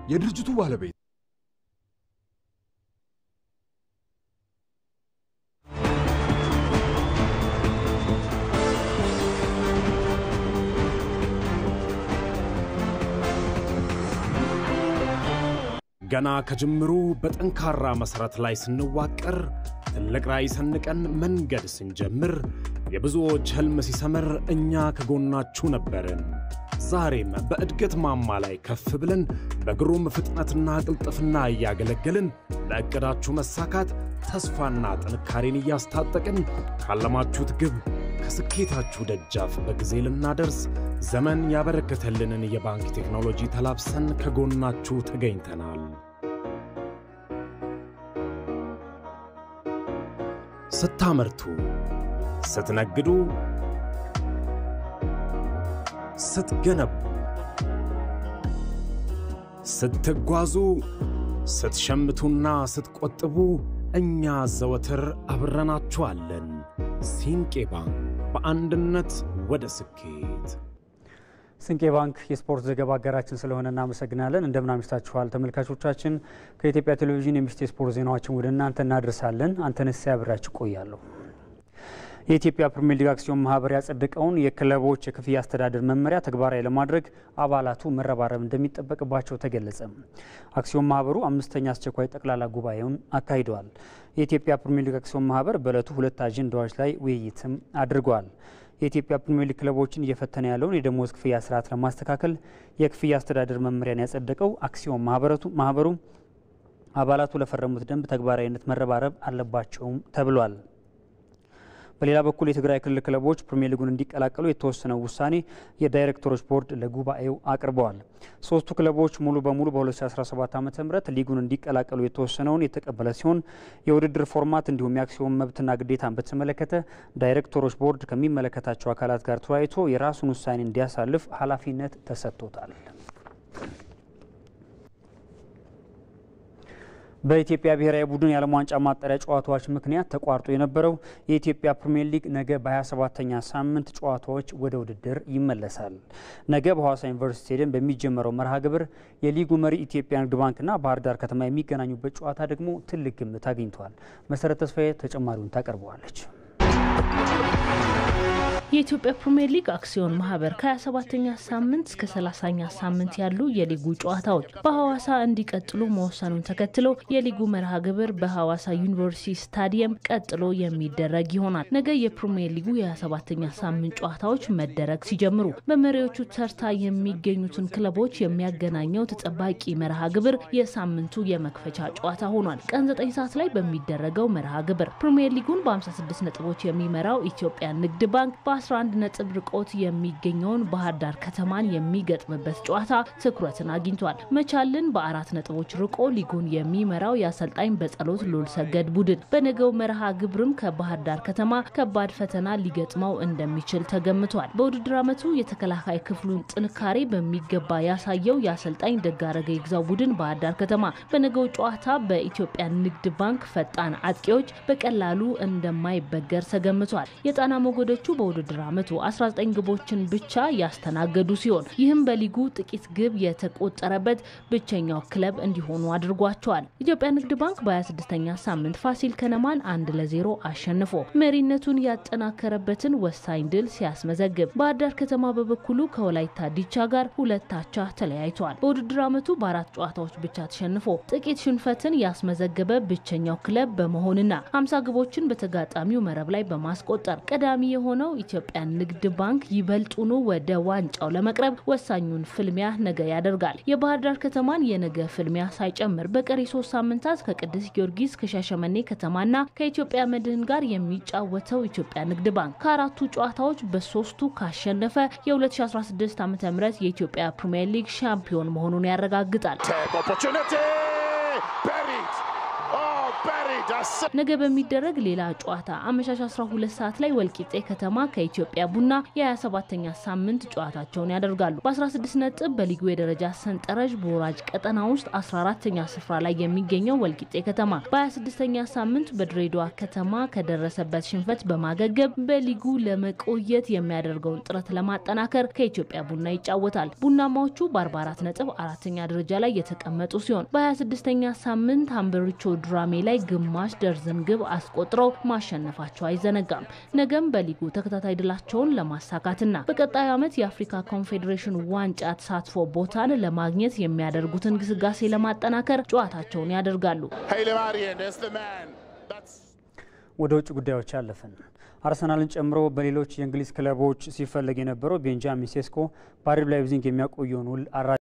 የድርጅቱ ባለቤት ገና ከጅምሩ በጠንካራ መሠረት ላይ ስንዋቀር ትልቅ ራዕይ ሰንቀን መንገድ ስንጀምር የብዙዎች ሕልም ሲሰምር እኛ ከጎናችሁ ነበርን። ዛሬም በእድገት ማማ ላይ ከፍ ብለን በግሩም ፍጥነትና ቅልጥፍና እያገለገልን ለዕቅዳችሁ መሳካት ተስፋና ጥንካሬን እያስታጠቅን ካለማችሁት ግብ ከስኬታችሁ ደጃፍ በጊዜ ልናደርስ ዘመን ያበረከተልንን የባንክ ቴክኖሎጂ ተላብሰን ከጎናችሁ ተገኝተናል። ስታመርቱ፣ ስትነግዱ፣ ስትገነቡ፣ ስትጓዙ፣ ስትሸምቱና ስትቆጥቡ እኛ ዘወትር አብረናችኋለን። ሲንቄ ባንክ በአንድነት ወደ ስኬት። ስንቄ ባንክ የስፖርት ዘገባ አጋራችን ስለሆነ እናመሰግናለን። እንደምን አምሽታችኋል ተመልካቾቻችን። ከኢትዮጵያ ቴሌቪዥን የምሽት የስፖርት ዜናዎችን ወደ እናንተ እናደርሳለን። አንተነስ ያብራችሁ ቆያለሁ። የኢትዮጵያ ፕሪሚየር ሊግ አክሲዮን ማህበር ያጸደቀውን የክለቦች የክፍያ አስተዳደር መመሪያ ተግባራዊ ለማድረግ አባላቱ መረባረብ እንደሚጠበቅባቸው ተገለጸ። አክሲዮን ማህበሩ አምስተኛ አስቸኳይ ጠቅላላ ጉባኤውን አካሂደዋል። የኢትዮጵያ ፕሪሚየር ሊግ አክሲዮን ማህበር በዕለቱ ሁለት አጀንዳዎች ላይ ውይይትም አድርጓል። የኢትዮጵያ ፕሪሚየር ሊግ ክለቦችን እየፈተነ ያለውን የደሞዝ ክፍያ ስርዓት ለማስተካከል የክፍያ አስተዳደር መመሪያን ያጸደቀው አክሲዮን ማህበሩ አባላቱ ለፈረሙት ደንብ ተግባራዊነት መረባረብ አለባቸውም ተብሏል። በሌላ በኩል የትግራይ ክልል ክለቦች ፕሪሚየር ሊጉን እንዲቀላቀሉ የተወሰነው ውሳኔ የዳይሬክተሮች ቦርድ ለጉባኤው አቅርበዋል። ሶስቱ ክለቦች ሙሉ በሙሉ በ2017 ዓ ም ሊጉን እንዲቀላቀሉ የተወሰነውን የተቀበለ ሲሆን የውድድር ፎርማት እንዲሁም የአክሲዮን መብትና ግዴታን በተመለከተ ዳይሬክተሮች ቦርድ ከሚመለከታቸው አካላት ጋር ተወያይቶ የራሱን ውሳኔ እንዲያሳልፍ ኃላፊነት ተሰጥቶታል። በኢትዮጵያ ብሔራዊ ቡድን የዓለም ዋንጫ ማጣሪያ ጨዋታዎች ምክንያት ተቋርጦ የነበረው የኢትዮጵያ ፕሪምየር ሊግ ነገ በ27ተኛ ሳምንት ጨዋታዎች ወደ ውድድር ይመለሳል። ነገ በሐዋሳ ዩኒቨርሲቲ ስቴዲየም በሚጀመረው መርሃ ግብር የሊጉ መሪ ኢትዮጵያ ንግድ ባንክና ባህር ዳር ከተማ የሚገናኙበት ጨዋታ ደግሞ ትልቅ ግምት አግኝቷል። መሰረት ተስፋዬ ተጨማሪውን ታቀርበዋለች። የኢትዮጵያ ፕሪምየር ሊግ አክሲዮን ማህበር ከ27ኛ ሳምንት እስከ 30ኛ ሳምንት ያሉ የሊጉ ጨዋታዎች በሐዋሳ እንዲቀጥሉ መወሰኑን ተከትሎ የሊጉ መርሃ ግብር በሐዋሳ ዩኒቨርሲቲ ስታዲየም ቀጥሎ የሚደረግ ይሆናል። ነገ የፕሪምየር ሊጉ የ27ኛ ሳምንት ጨዋታዎች መደረግ ሲጀምሩ በመሪዎቹ ተርታ የሚገኙትን ክለቦች የሚያገናኘው ተጠባቂ መርሃ ግብር የሳምንቱ የመክፈቻ ጨዋታ ሆኗል። ቀን 9 ሰዓት ላይ በሚደረገው መርሃ ግብር ፕሪምየር ሊጉን በ56 ነጥቦች የሚመራው ኢትዮጵያ ንግድ ባንክ በ11 ነጥብ ርቆት የሚገኘውን ባህር ዳር ከተማን የሚገጥምበት ጨዋታ ትኩረትን አግኝቷል። መቻልን በአራት ነጥቦች ርቆ ሊጉን የሚመራው የአሰልጣኝ በጸሎት ሉል ሰገድ ቡድን በነገው መርሃ ግብርም ከባህር ዳር ከተማ ከባድ ፈተና ሊገጥመው እንደሚችል ተገምቷል። በውድድር ዓመቱ የተከላካይ ክፍሉን ጥንካሬ በሚገባ ያሳየው የአሰልጣኝ ደጋረገ ይግዛው ቡድን ባህር ዳር ከተማ በነገው ጨዋታ በኢትዮጵያ ንግድ ባንክ ፈጣን አጥቂዎች በቀላሉ እንደማይበገር ተገምቷል። የጣና ሞገዶቹ በውድድር ዓመቱ 19 ግቦችን ብቻ ያስተናገዱ ሲሆን ይህም በሊጉ ጥቂት ግብ የተቆጠረበት ብቸኛው ክለብ እንዲሆኑ አድርጓቸዋል። ኢትዮጵያ ንግድ ባንክ በ26ኛ ሳምንት ፋሲል ከነማን አንድ ለዜሮ አሸንፎ መሪነቱን ያጠናከረበትን ወሳኝ ድል ሲያስመዘግብ፣ ባህር ዳር ከተማ በበኩሉ ከወላይታ ዲቻ ጋር ሁለት አቻ ተለያይተዋል። በውድድር ዓመቱ በአራት ጨዋታዎች ብቻ ተሸንፎ ጥቂት ሽንፈትን ያስመዘገበ ብቸኛው ክለብ በመሆንና 50 ግቦችን በተጋጣሚው መረብ ላይ በማስቆጠር ቀዳሚ የሆነው ኢትዮጵያ ንግድ ባንክ ይበልጡኑ ወደ ዋንጫው ለመቅረብ ወሳኙን ፍልሚያ ነገ ያደርጋል። የባህር ዳር ከተማን የነገ ፍልሚያ ሳይጨምር በቀሪ ሶስት ሳምንታት ከቅዱስ ጊዮርጊስ ከሻሸመኔ ከተማና ከኢትዮጵያ መድህን ጋር የሚጫወተው ኢትዮጵያ ንግድ ባንክ ከአራቱ ጨዋታዎች በሶስቱ ካሸነፈ የ2016 ዓ ም የኢትዮጵያ ፕሪምየር ሊግ ሻምፒዮን መሆኑን ያረጋግጣል። ነገ በሚደረግ ሌላ ጨዋታ አመሻሽ 12 ሰዓት ላይ ወልቂጤ ከተማ ከኢትዮጵያ ቡና የ27ኛ ሳምንት ጨዋታቸውን ያደርጋሉ። በ16 ነጥብ በሊጉ የደረጃ ሰንጠረዥ በወራጅ ቀጠና ውስጥ 14ኛ ስፍራ ላይ የሚገኘው ወልቂጤ ከተማ በ26ኛ ሳምንት በድሬዳዋ ከተማ ከደረሰበት ሽንፈት በማገገብ በሊጉ ለመቆየት የሚያደርገውን ጥረት ለማጠናከር ከኢትዮጵያ ቡና ይጫወታል። ቡናማዎቹ በ44 ነጥብ አራተኛ ደረጃ ላይ የተቀመጡ ሲሆን በ26ኛ ሳምንት ሀምበሪቾ ዱራሜ ላይ ግማሽ ደርዘን ግብ አስቆጥረው ማሸነፋቸው አይዘነጋም። ነገም በሊጉ ተከታታይ ድላቸውን ለማሳካትና በቀጣዩ ዓመት የአፍሪካ ኮንፌዴሬሽን ዋንጫ ተሳትፎ ቦታን ለማግኘት የሚያደርጉትን ግስጋሴ ለማጠናከር ጨዋታቸውን ያደርጋሉ። ወደ ውጭ ጉዳዮች አለፍን። አርሰናልን ጨምሮ በሌሎች የእንግሊዝ ክለቦች ሲፈለግ የነበረው ቤንጃሚን ሴስኮ በአርቢ ላይፕዚግ የሚያቆየውን ውል